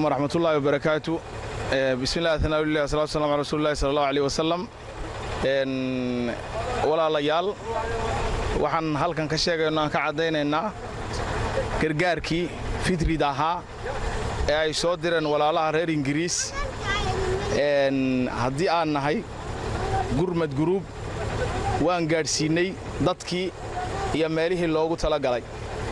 waraxmatullaahi wabarakaatu bismillahi athnaaulillah wasalatu wasalam ala rasuulillahi sala allahu aleyh wasalam walaalayaal waxaan halkan ka sheegayno aan ka caddaynaynaa gargaarkii fitrida ahaa ee ay soo direen walaalaha reer ingiriis haddii aan nahay gurmad guruub waan gaadhsiinnay dadkii iyo meelihii loogu talagalay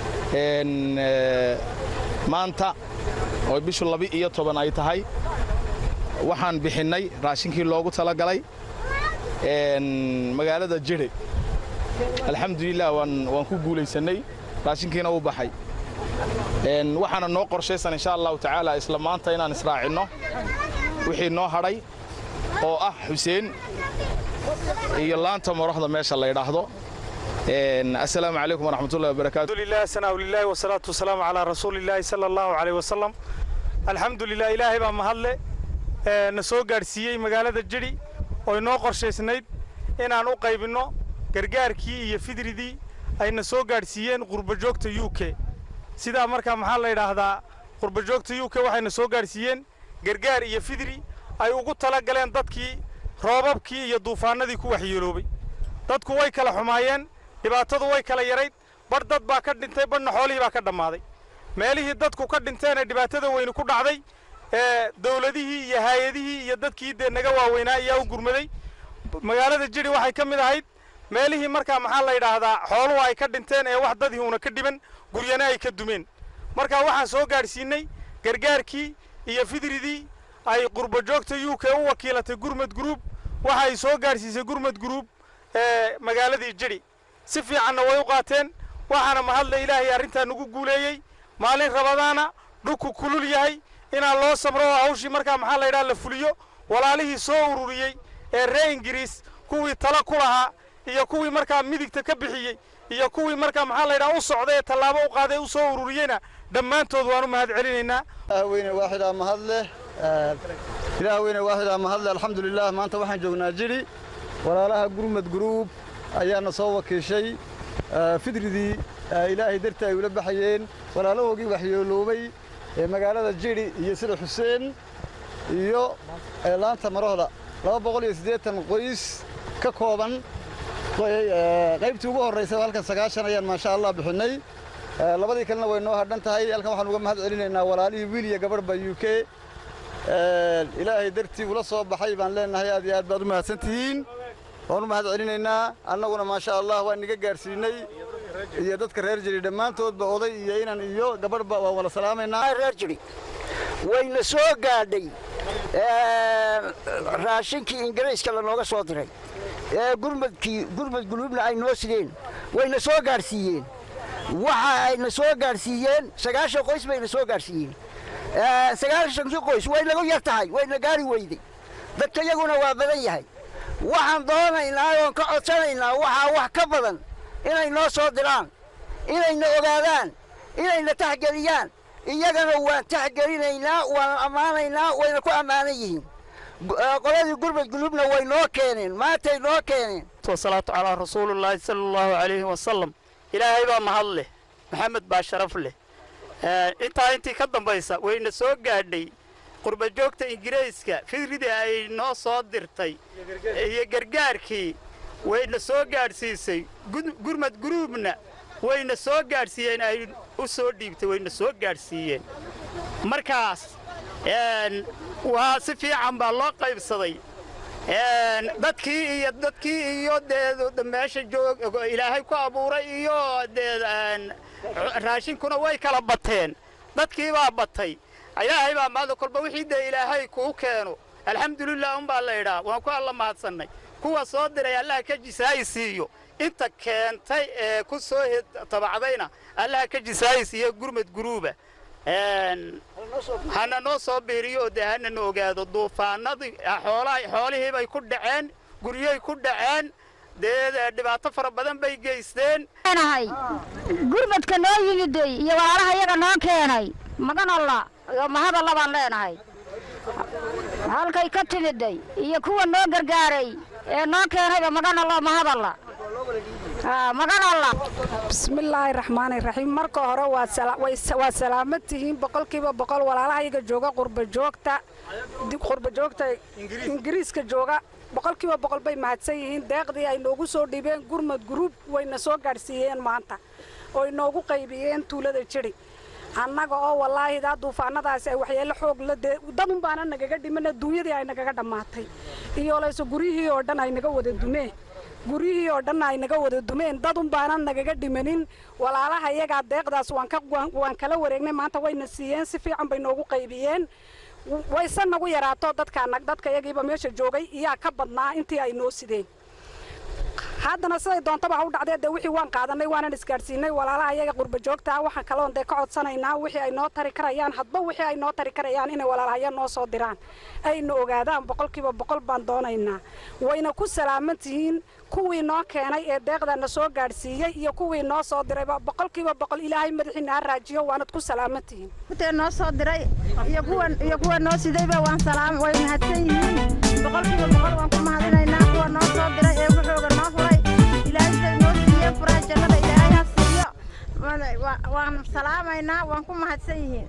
maanta oo bishu laba-iyo toban ay tahay waxaan bixinnay raashinkii loogu talagalay magaalada jidhe alxamdulilah waan ku guulaysannay raashinkiina u baxay waxaana noo qorshaysan insha allahu tacaala isla maanta inaan israacinno wixii noo hadhay oo ah xuseen iyo laanta morohda meesha la ydhaahdo asalaamu calaykum waraxmatullahi wabarakatu alhamdulilah sanaa lilahi wasalaatu wasalaamu calaa rasuulillahi sala allahu caleyh wasalam alxamdulilah ilaahay baa mahadle na soo gaadhsiiyey magaalada jidhi oo inoo qorshaysnayd inaan u qaybinno gargaarkii iyo fidridii ayna soo gaadhsiiyeen qurbajoogta u k sidaa markaa maxaa la yidhaahdaa qurbajoogta u k waxayna soo gaadhsiiyeen gargaar iyo fidri ay ugu tala galeen dadkii roobabkii iyo duufaannadii ku waxyeeloobay dadku way kala xumaayeen dhibaatadu way kala yarayd badh dad baa ka dhintay badhna xoolihii baa ka dhammaaday meelihii dadku ka dhinteen ee dhibaatada weyni ku dhacday ee dawladihii iyo haayadihii iyo dadkii dee naga waaweynaa ayaa u gurmaday magaalada jidhi waxay ka mid ahayd meelihii markaa maxaa la yidhaahdaa xooluhu ay ka dhinteen ee wax dadii una ka dhiban guryana ay ka dumeen markaa waxaan soo gaadhsiinnay gargaarkii iyo fidridii ay qurbajoogta u k u wakiilatay gurmad guruub waxa ay soo gaadhsiisay gurmad guruub ee magaaladii jidhi si fiicanna way u qaateen waxaana mahadle ilaahay arrintaa nagu guuleeyey maalin rabadaana dhulku kulul yahay inaan loo samro oo hawshii markaa maxaa la yidhaha la fuliyo walaalihii soo ururiyey ee reer ingiriis kuwii tala ku lahaa iyo kuwii markaa midigta ka bixiyey iyo kuwii markaa maxaa la yidhaha u socday ee tallaabo u qaaday u soo ururiyeyna dhammaantood waan u mahad celinaynaa weyne waaxidaa mahad leh ilaah weyne waaxidaa mahad leh alxamdulilah maanta waxaan joognaa jidhi walaalaha gurmad guruub ayaana soo wakiishay fidridii ilaahay dartii ay ula baxayeen walaalahoogii waxyeeloobay ee magaalada jidhi iyo sida xuseen iyo laanta marohda laba boqol iyo siddeetan qoys ka kooban qaybtii ugu horraysay halkan sagaashan ayaan maasha allah bixinnay labadii kalena way noo hadhan tahay halkan waxaan uga mahad celinaynaa walaalihii wiil iyo gabadhba u k ilaahay dartii ula soo baxay baan leenahay aad iyo aad baad u mahadsantihiin waan u mahad celinaynaa annaguna maasha allah waan niga gaadhsiinay iyo dadka reer jiri dhammaantoodba oday iyo inan iyo gabadhba waan wada salaamaynaa reer jiri wayna soo gaadhay raashinkii ingiriiska lanooga soo diray ee gurmadkii gurmad guluubna ay noo sideen wayna soo gaadhsiiyeen waxa ayna soo gaadhsiiyeen sagaashan qoys bayna soo gaadhsiiyeen sagaashankii qoys way nagu yar tahay wayna gaari weyday dadka iyaguna waa badan yahay waxaan doonaynaa oon ka codsanaynaa waxaa wax ka badan inay noo soo diraan inayna ogaadaan inayna taxgeliyaan iyagana waan taxgelinaynaa waan ammaanaynaa wayna ku ammaanan yihiin qoladii gurmad guluubna way noo keeneen maantay noo keeneen wasalaatu calaa rasuulillaahi sala allahu calayhi wasalam ilaahay baa mahad leh maxamed baa sharaf leh intaa intii ka dambaysa wayna soo gaadhay qurbajoogta ingiriiska fidridii ay noo soo dirtay iyo gargaarkii wayna soo gaadhsiisay gurmad guruubna wayna soo gaadhsiiyeen ay u soo dhiibtay wayna soo gaadhsiiyeen markaas waa si fiican baa loo qaybsaday dadkii iyo dadkii iyo dee meesha joog ilaahay ku abuuray iyo dee raashinkuna way kala bateen dadkii baa batay ilaahay baa maada kolba wixii dee ilaahay kuu keeno alxamdulilah unbaa la idhaa waan ku alla mahadsannay kuwa soo diray allaha ka jisaayi siiyo inta keentay ee ku soo tabacdayna allaha ka jisaayi siiyo gurmad guruuba hana noo soo biiriyo oo dee hanana ogaado duufaanadii xoolihii bay ku dhaceen guryoy ku dhaceen dee dhibaato fara badan bay geysteen nahay gurmadka noo yimiday iyo walaalaha iyaga noo keenay maganalla iyo mahadalla baan leenahay halkay ka timiday iyo kuwa noo gargaaray ee noo keenayba maganalla mahadalla magan allah bismillaahi raxmaani raxiim marka hore waa salaamad tihiin boqolkiiba boqol walaalahayaga jooga qurba joogta qurba joogta ingiriiska jooga boqolkiiba boqol bay mahadsan yihiin deeqdii ay noogu soo dhibeen gurmad guruub wayna soo gaadhsiiyeen maanta oo inoogu qaybiyeen tuulada jiri annaga oo wallaahi daa duufaanadaasi ay waxyeelo xoog la dee dadun baana nagaga dhiman adduunyadii ay nagaga dhammaatay iyo layse guryihii oo dhan ay naga wada dumeen guryihii oo dhan ay naga wada dumeen dadun baana nagaga dhimanin walaalaha iyagaa deeqdaas waan kala wareegnay maanta wayna siiyeen si fiican bay noogu qaybiyeen wayse nagu yaraato dadkaanag dadka iyagiiba meesha joogay iyaa ka badnaa intii ay noo sideen haddana siday doontaba ha u dhacdee dee wixii waan qaadanay waanan isgaadhsiinay walaalaha iyaga qurba joogta ah waxaan kaloon dee ka codsanaynaa wixii ay noo tari karayaan hadba wixii ay noo tari karayaan inay walaalahaya noo soo diraan ayna ogaadaan boqolkiiba boqol baan doonaynaa wayna ku salaaman tihiin kuwii noo keenay ee deeqdana soo gaadhsiiyey iyo kuwii noo soo dirayba boqolkiiba boqol ilaahay madaxiina ha raajiyo waanad ku salaaman tihiin intee noo soo diray iyo kuwa iyo kuwa noo sidayba waan salaam way mahadsan yihiin boqolkiiba boqol waan ku mahadinaynaa kuwa noo soo diray ee wuxuuga noo furay ilaahay say noo siiyey furaa jannada ilaahay ha siiyo waan salaamaynaa waan ku mahadsan yihiin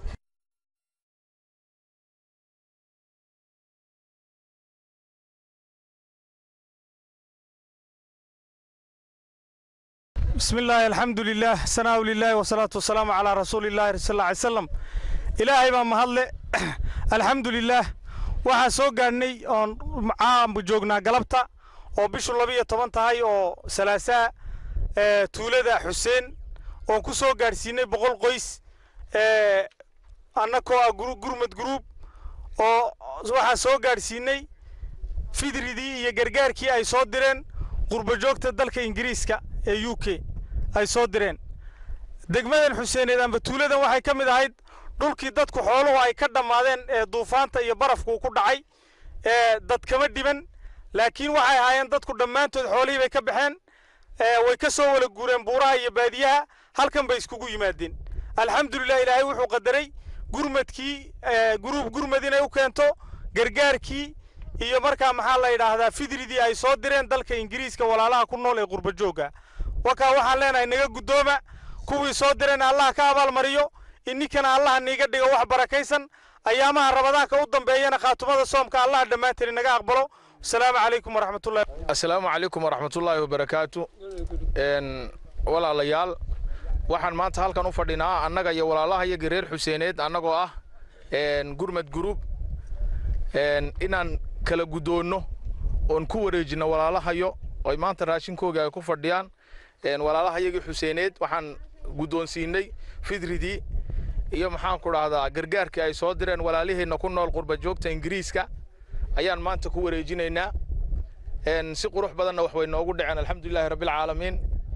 بسم الله الحمد لله ثناء لله والصلاة والسلام على رسول الله صلى الله عليه وسلم إلهي ما مهلا الحمد لله waxaa soo gaadhnay oon caanbu joognaa galabta oo bishu labiyo toban tahay oo salaasaa tuulada xuseen oon ku soo gaadhsiinay boqol qoys annakoo ah gurmad guruub oo waxaa soo gaadhsiinay fidridii iyo gargaarkii ay soo direen qurba joogta dalka ingiriiska ee u k ay soo direen degmadan xuseeneed amba tuuladan waxay ka mid ahayd dhulkii dadku xooluhu ay ka dhammaadeen ee duufaanta iyo barafku ku dhacay ee dad kama dhiban laakiin waxay ahaayeen dadku dhammaantood xoolihii bay ka baxeen way ka soo wala guureen buuraha iyo baadiyaha halkan bay iskugu yimaadeen alxamdulilah ilaahay wuxuu qadaray gurmadkii guruub gurmad inay u keento gargaarkii iyo markaa maxaa la yidhaahdaa fidridii ay soo direen dalka ingiriiska walaalaha ku nool ee qurba joogga wakaa waxaan leenahay naga guddooma kuwii soo direen allah ka abaalmariyo ininkana allaha niiga dhigo wax barakaysan ayaamaha rabadaanka u dambeeyana khaatumada soomka allah dhammaanteen inaga aqbalo asalaamu calaykum waraxmatullahi assalaamu calaykum waraxmatullaahi wabarakaatu walaalayaal waxaan maanta halkan u fadhinaa annaga iyo walaalaha iyaga reer xuseeneed annagoo ah gurmad gurub inaan kala guddoonno oon ku wareejinno walaalahayo oy maanta raashinkooga ay ku fadhiyaan walaalaha iyagii xuseeneed waxaan guddoonsiinay fidridii iyo maxaan ku dhahdaa gargaarkii ay soo direen walaaliheenna ku nool qurba joogta ingiriiska ayaan maanta ku wareejinaynaa si qurux badanna wax way noogu dhaceen alxamdulilaahi rabbilcaalamiin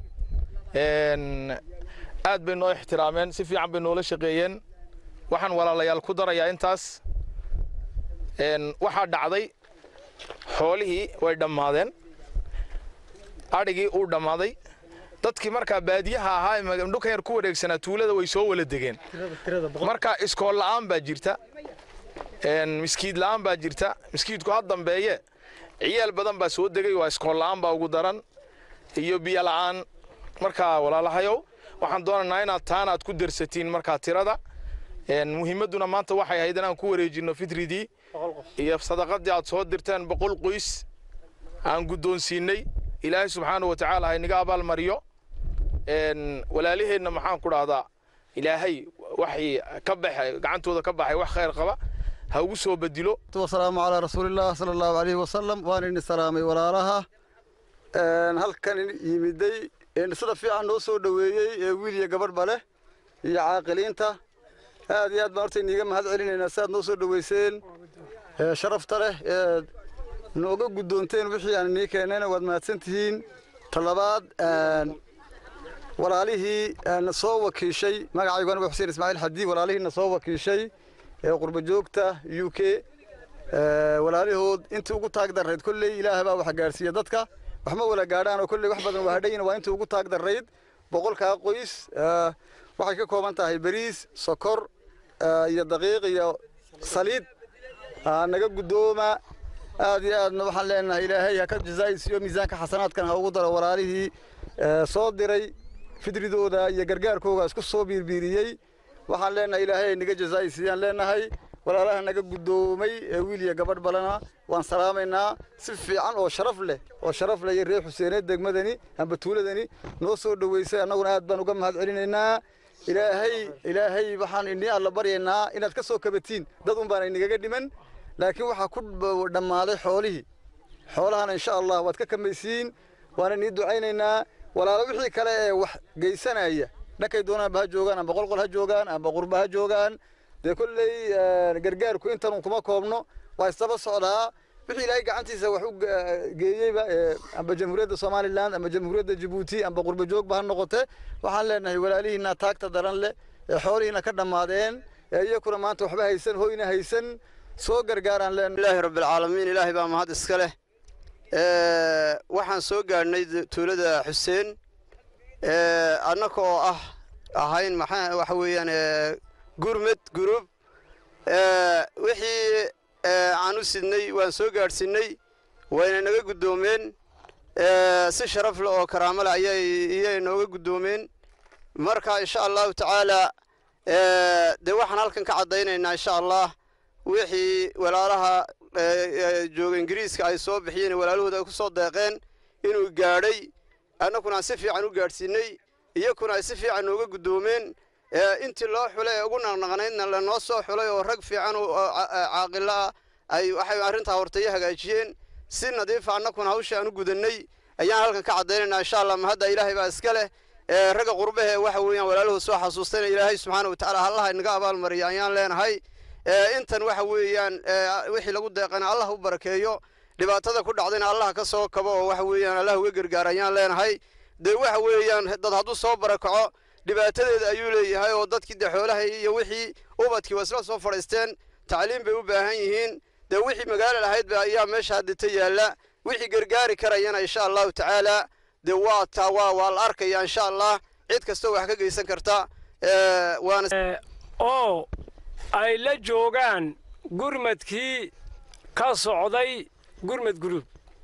aad bay noo ixtiraameen si fiican bay noola shaqeeyeen waxaan walaalayaal ku darayaa intaas waxaa dhacday xoolihii way dhammaadeen adhigii uu dhammaaday dadkii markaa baadiyaha ahaa ee dhulkan yar ku wareegsanaa tuulada way soo wala degeen marka iskool la'aan baa jirta miskiid la'aan baa jirta miskiidku ha dambeeye ciyaal badan baa soo degay waa iskool la'aan baa ugu daran iyo biyo la'aan markaa walaalahayow waxaan doonaynaa inaad taana aad ku darsatiin markaa tirada muhiimadduna maanta waxay ahayd inaan ku wareejinno fitridii iyo sadaqadii aad soo dirteen boqol qoys aan guddoonsiinay ilaahay subxaanahu wa tacaala ha inaga abaalmariyo walaaliheenna maxaan ku dhahdaa ilaahay waxii ka baxay gacantooda ka baxay wax khayr qaba ha ugu soo bedilo wasalaamu calaa rasuulillaah sala allahu calayhi wasalam waan ini salaamay walaalaha halkan yimiday sida fiican noo soo dhoweeyey ee wiil iyo gabadhba leh iyo caaqiliinta aad iyo aad baan horta iniiga mahad celinaynaa si aad noo soo dhoweyseen sharafta leh ee nooga guddoonteen wixii aan inii keennayna waad mahadsan tihiin talabaad walaalihii na soo wakiishay magacaygu anigu xuseen ismaaciil xadii walaalihii na soo wakiishay ee qurba joogta u k walaalihood intii ugu taag darrayd kolley ilaah baa wax gaadhsiiya dadka wax ma wala gaadhaan oo kolley wax badan waa hadhayin waa intii ugu taag darrayd boqolkaa qoys waxay ka kooban tahay bariis sokor iyo daqiiq iyo saliid naga guddooma aad iyo aadna waxaan leenahay ilaahay ha ka jazaa'isiyo miisaanka xasanaadkan ha ugu daro walaalihii soo diray fidridooda iyo gargaarkooga isku soo biirbiiriyey waxaan leenahay ilaahay ay naga jazaa'isiiyaan leenahay walaalaha naga guddoomay ee wiil iyo gabadh balana waan salaamaynaa si fiican oo sharaf leh oo sharaf leh iyo reer xuseeneed degmadani amba tuuladani noo soo dhoweysay annaguna aad baan uga mahad celinaynaa ilaahay ilaahay waxaan inii alla baryaynaa inaad ka soo kabatiin dad un baana inagaga dhiman laakiin waxaa ku dhammaaday xoolihii xoolahana insha allah waad ka kamaysiin waana inii ducaynaynaa walaalo wixii kale ee wax geysanaya dhankay doonaanba ha joogaan amba qolqol ha joogaan amba qurba ha joogaan dee kolley gargaarku intanun kuma koobno waa isdaba socdaa wixii ilaahay gacantiisa wax u geeyeyba amba jamhuuriyadda somalilan amba jamhuuriyadda jabuuti amba qurba joogba ha noqote waxaan leenahay walaalihiina taagta daran leh ee xoolihiina ka dhammaadeen ee iyakuna maanta waxba haysan hoyna haysan soo gargaaraan leenahay ilaahi rabbilcaalamiin ilaahay baa mahad iska leh waxaan soo gaadhnay tuulada xuseen annaka oo ah ahayn maxaa waxa weeyaan gurmed gurub wixii aan u sidnay waan soo gaadhsinnay wayna naga guddoomeen si sharaf leh oo karaamo leh ayay nooga guddoomeen marka insha allahu tacaala dee waxaan halkan ka caddaynaynaa insha allah wixii walaalaha jooga ingiriiska ay soo bixiyeen walaalahooda ay ku soo deeqeen inuu gaadhay annakuna aan si fiican u gaadhsiinay iyakuna ay si fiican nooga guddoomeen intii loo xulay ee ugu naqnaqnaydna lanoo soo xulay oo rag fiican oo caaqilo ah ay waxay arrintaa hortaya hagaajiyeen si nadiifa annakuna hawsha aan u gudannay ayaan halkan ka caddaynaynaa insha allah mahadda ilaahay baa iska leh ragga qurbahe waxa weeyaan walaaluhu soo xasuustayna ilaahay subxaana wa tacaala hallaha inaga abaalmariya ayaan leenahay intan waxa weeyaan wixii lagu deeqana allah u barakeeyo dhibaatada ku dhacdayna allah ka soo kabo oo waxa weeyaan allah uga gargaar ayaan leenahay dee waxa weeyaan dad hadduu soo barakaco dhibaatadeeda ayuu leeyahay oo dadkii dee xoolaha iyo wixii ubadkii waa isla soo fadhiisteen tacliim bay u baahan yihiin dee wixii magaalo lahayd ba ayaa meesha haddita yaalla wixii gargaari karayana insha allahu tacaala dee waa taa waa waa la arkaya insha allah cid kastoo wax ka geysan karta waana oo ay la joogaan gurmadkii ka socday gurmad gurub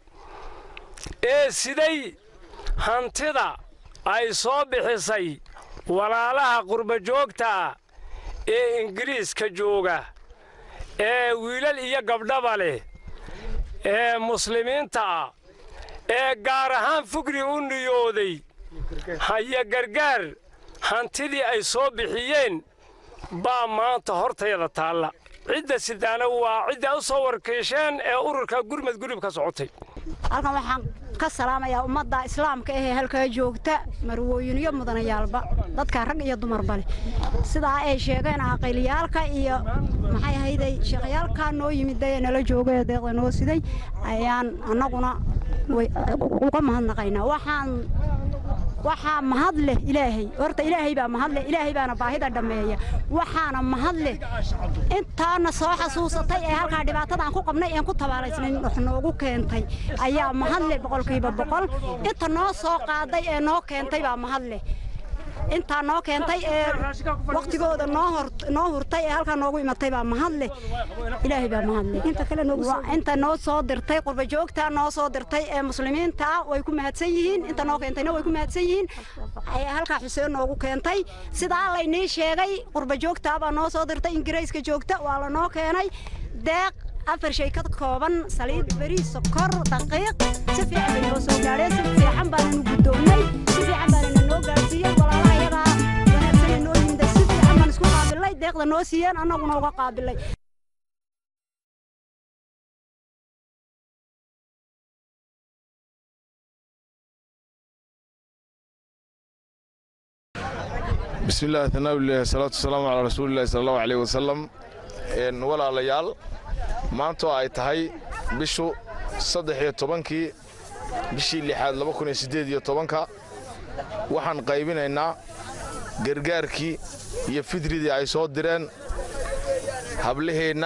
ee siday hantida ay soo bixisay walaalaha qurbajoogta ee ingiriiska jooga ee wiilal iyo gabdhaba leh ee muslimiinta ah ee gaar ahaan fugri u niyooday haya gargaar hantidii ay soo bixiyeen baa maanta hortayada taalla cidda sidaana waa cidda u soo warkiisheen ee ururka gurmad gurib ka socotay halkan waxaan ka salaamayaa ummadda islaamka ahee halkaa joogta marwooyin iyo mudanayaalba dadka rag iyo dumarba leh sidaa ay sheegeen aqayliyaalka iyo maxay ahayday sheekhyaalkaa noo yimid ee nala jooga ee deeqda noo siday ayaan annaguna uga mahadnaqaynaa waxaan waxaa mahad leh ilaahay horta ilaahay baa mahad leh ilaahay baana baahida dhammeeya waxaana mahad leh intaana soo xasuusatay ee halkaa dhibaatadaan ku qabnay een ku tabaalaysnayn wax noogu keentay ayaa mahad leh boqolkiiba boqol inta noo soo qaaday ee noo keentay baa mahad leh intaa noo keentay ee waktigooda noo hurtay ee halkaa noogu imatay baa mahad leh ilaahay baa mahad leh inta noo soo dirtay qurbajoogta noo soo dirtay ee muslimiinta way ku mahadsan yihiin inta noo keentayna way ku mahadsan yihiin halkaa xuseen noogu keentay sidaa laynii sheegay qurbajoogta baa noo soo dirtay ingiriiska joogta waa la noo keenay deeq afar shay ka kooban saliid bariis sokor daqiiq si fiican bay noo soo gaadheen si fiican baananu guddoonnay si fiican baanana noo gaadhsiiyey walaalaha iyadaa wanaagsanay noo yimida si fiican baan isku qaabilay deeqda noo siiyeen annaguna uga qaabilay بسم الله ثناء الله الصلاة والسلام على رسول الله صلى الله عليه وسلم إن ولا ليال ما أنتوا أي تهي بشو صدح يتوبنكي بشي اللي حاد لبكون يسديد يتوبنكا وحن قايبين إنا gargaarkii iyo fidridii ay soo direen hablaheenna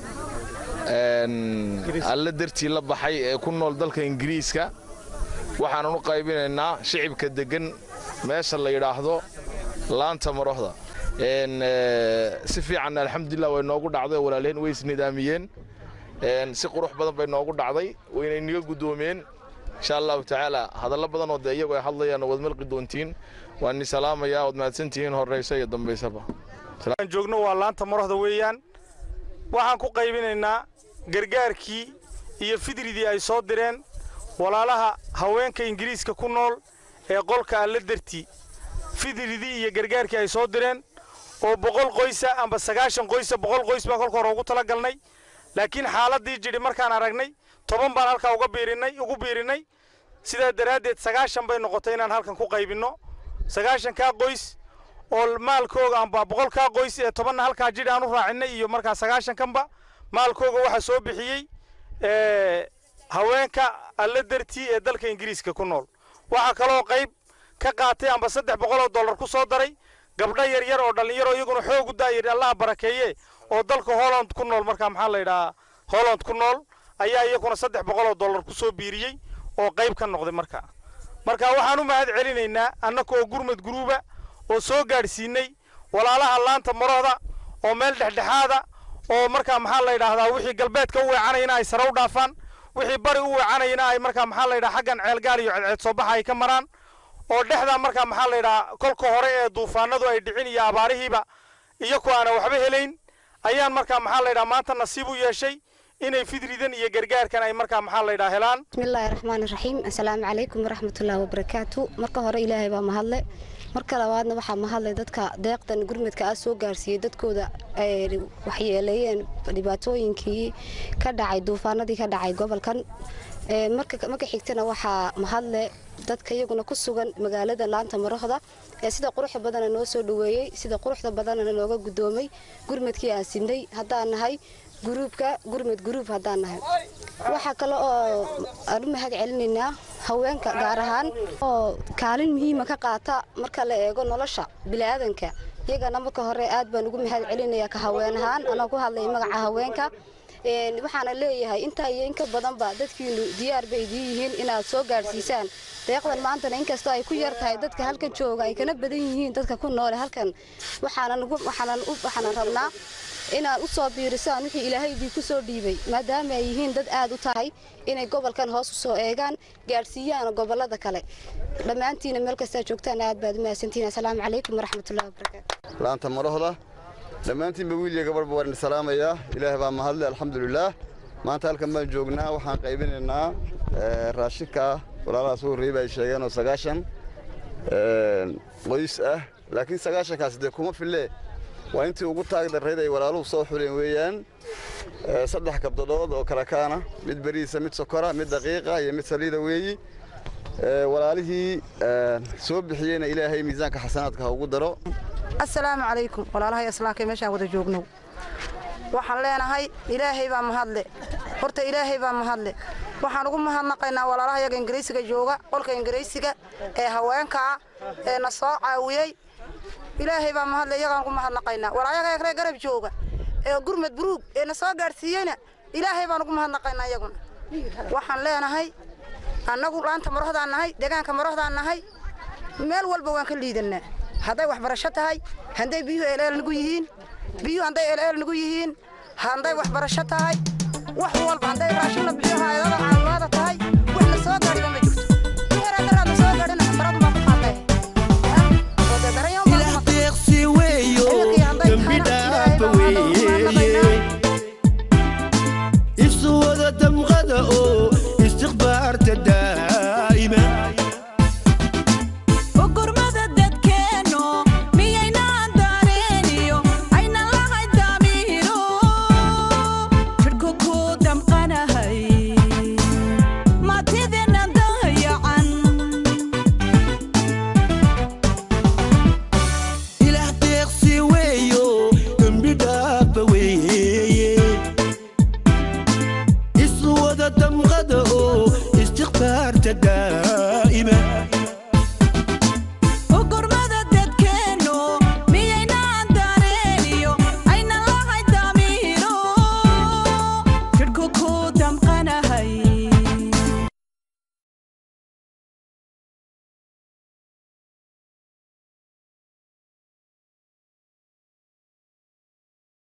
alle dartii la baxay ee ku nool dalka ingiriiska waxaanan u qaybinaynaa shicibka deggan meesha la yidhaahdo laanta marohda si fiican alxamdulilah way noogu dhacday oo walaalaheen way isnidaamiyeen si qurux badan bay noogu dhacday wayna inaga guddoomeen insha allahu tacaala hadallo badan oo dee iyagu ay hadlayaan waad malqi doontiin waan ni salaamayaa waad mahadsantihiin horraysa iyo dambaysaba aan joogno waa laanta marohda weeyaan waxaan ku qaybinaynaa gargaarkii iyo fidridii ay soo direen walaalaha haweenka ingiriiska ku nool ee qolka alla dartii fidridii iyo gargaarkii ay soo direen oo boqol qoysa amba sagaashan qoysa boqol qoys baan kolka hore ugu tala galnay laakiin xaaladdii jidhi markaan aragnay toban baan halkaa uga biirinnay ugu biirinnay sidaa daraaddeed sagaashan bay noqotay inaan halkan ku qaybinno sagaashankaa qoys oo maalkooga amba boqolkaa qoys ee tobanna halkaa jidhi aan u raacinnay iyo markaa sagaashankanba maalkooga waxaa soo bixiyey haweenka alla dartii ee dalka ingiriiska ku nool waxaa kaloo qayb ka qaatay amba saddex boqoloo dollar ku soo daray gabdho yaryar oo dhallinyaro iyaguna xoogu daayiri allaha barakeeye oo dalka holland ku nool markaa maxaa la yidhahaa holland ku nool ayaa iyaguna saddex boqoloo dollar ku soo biiriyey oo qayb ka noqday markaa marka waxaan u mahad celinaynaa annaka oo gurmad guruuba oo soo gaadhsiinay walaalaha laanta marohda oo meel dhexdhexaada oo markaa maxaa la yidhaahdaa wixii galbeedka u weecanayana ay sare u dhaafaan wixii bari u weecanayana ay markaa maxaa la yidhaha xaggan ceelgaal iyo ceedceed soo baxa ay ka maraan oo dhexdaa markaa maxaa la yidhahaa kolka hore ee duufaanadu ay dhicin iyo abaarihiiba iyaku aana waxba helayn ayaan markaa maxaa la yidhaha maanta nasiib u yeeshay inay fidridan iyo gargaarkan ay markaa maxaa la yidhaha helaan bismillaahi raxmaani raxiim assalaamu calaykum waraxmatullaahi wabarakaatu marka hore ilaahay baa mahadle marka labaadna waxaa mahadlay dadka deeqdan gurmadka ah soo gaarsiiyey dadkooda ay waxyeeleeyeen dhibaatooyinkii ka dhacay duufaanadii ka dhacay gobolkan marka xigtana waxaa mahadle dadka iyaguna ku sugan magaalada laanta marohda ee sida quruxda badana noo soo dhaweeyey sida quruxda badanana nooga gudoomay gurmadkii aan sinay haddaan nahay guruubka gurmad guruub haddaan nahay waxaa kale oo aan u mahad celinaynaa haweenka gaar ahaan oo kaalin muhiima ka qaata marka la eego nolosha bini'aadanka iyagana marka hore aad baan ugu mahad celinayaa ka haween ahaan anoo ku hadlay magaca haweenka waxaana leeyahay intaa iyo inka badanba dadkiinu diyaar bay idiin yihiin inaad soo gaadhsiisaan deeqdan maantana inkastoo ay ku yar tahay dadka halkan jooga ay kana badan yihiin dadka ku noole halkan waxaanan rabnaa inaad u soo biirisaan wixii ilaahay idinku soo dhiibay maadaama ay yihiin dad aad u tahay inay gobolkan hoos u soo eegaan gaadhsiiyaan gobollada kale dhammaantiina meel kastaa joogtaan aad baad u mahadsantihiin assalaamu calaykum waraxmatullahi wabarakaatu laanta marohda dhammaantiinba wiiliya gabadhba waan salaamayaa ilaahay baa mahadle alxamdulilaah maanta halkan baan joognaa waxaan qaybinaynaa raashinka walaalaha soo horreeyey ba ay sheegeen oo sagaashan qoys ah laakiin sagaashankaas dee kuma fille waa intii ugu taag darrayd ay walaaluhu soo xuleen weeyaan saddex kabdadood oo kala kaana mid beriisa mid sokora mid daqiiqa iyo mid saliida weeyi walaalihii soo bixiyeyna ilaahay miisaanka xasanaadka ha ugu daro assalaamu calaykum walaalahay islaamka meeshaan wada joogno waxaan leenahay ilaahay baa mahadle horta ilaahay baa mahadle waxaan ugu mahadnaqaynaa walaalaha yaga ingiriisiga jooga qolka ingiriisiga ee haweenkaa ee na soo caawiyey ilaahay baa mahadle iyagaan ugu mahadnaqaynaa walaayaga kale garab jooga ee gurmad buruug ee na soo gaadhsiiyeyna ilaahay baan ugu mahadnaqaynaa iyaguna waxaan leenahay annagu laanta marohdaan nahay deegaanka marohdaan nahay meel walba waan ka liidannaa hadday waxbarasho tahay hadday biyuhu eeleel nagu yihiin biyuhu hadday eeleel nagu yihiin hadday waxbarasho tahay wax walba hadday raashin la bixiyo hayadada